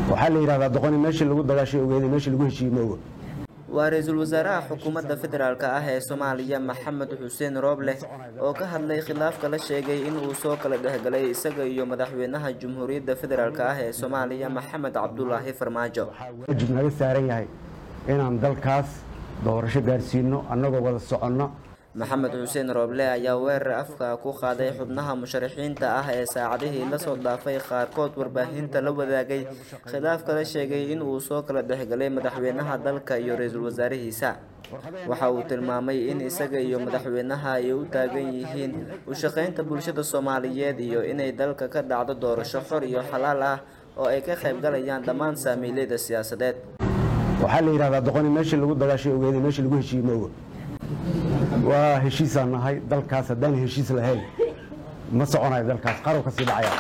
waxaa la yidhahdaa doqoni meeshii lagu dagaashay ogeeday meeshii lagu heshiiyey ma oga waa ra-iisul wasaaraha xukuumadda federaalk ah ee soomaaliya maxamed xuseen rooble oo ka hadlay khilaafka la sheegay in uu soo kala dhexgalay isaga iyo madaxweynaha jamhuuriyadda federaalk ah ee soomaaliya maxamed cabdulaahi farmaajo waajib naga saaran yahay inaan dalkaas doorasho gaarsiino annagoo wada soconno maxamed xuseen rooble ayaa weerar afka ku qaaday xubnaha musharaxiinta ah ee saacadihii lasoo dhaafay qaarkood warbaahinta la wadaagay khilaafka la sheegay in uu soo kala dhexgalay madaxweynaha dalka iyo ra-iisul wasaarihiisa waxa uu tilmaamay in isaga iyo madaxweynaha ay u taagan yihiin u shaqaynta bulshada soomaaliyeed iyo inay dalka ka dhacdo doorasho xor iyo xalaal ah oo ay ka qaybgalayaan dhammaan saamiilayda siyaasadeed waxaa la yidhahdaa doqoni meeshii lagu dagaashay ogeeday meeshii lagu heshiiyey ma oga waa heshiisaan nahay dalkaas haddaan heshiis lahayn ma soconayo dalkaas qarow ka sii dhacaya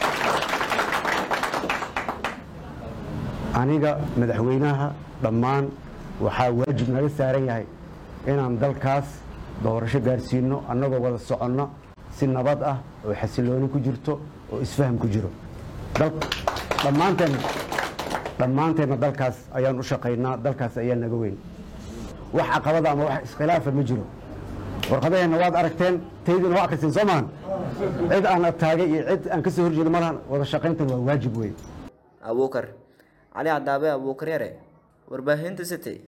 aniga madaxweynaha dhammaan waxaa waajib naga saaran yahay inaan dalkaas doorasho gaarsiino annagoo wada soconno si nabad ah oo xasilooni ku jirto oo isfaham ku jiro dhammaanteen dhammaanteenna dalkaas ayaan u shaqaynaa dalkaas ayaa naga weyn wax caqabada ama wax iskhilaafa ma jiro warqadaheenna waad aragteen taydina waa akhriseen soo maahan cid aan taagay iyo cid aan ka soo horjeedo malahan wada shaqayntan waa waajib weyn abuukar cali cadaabe abuukar yare warbaahinta city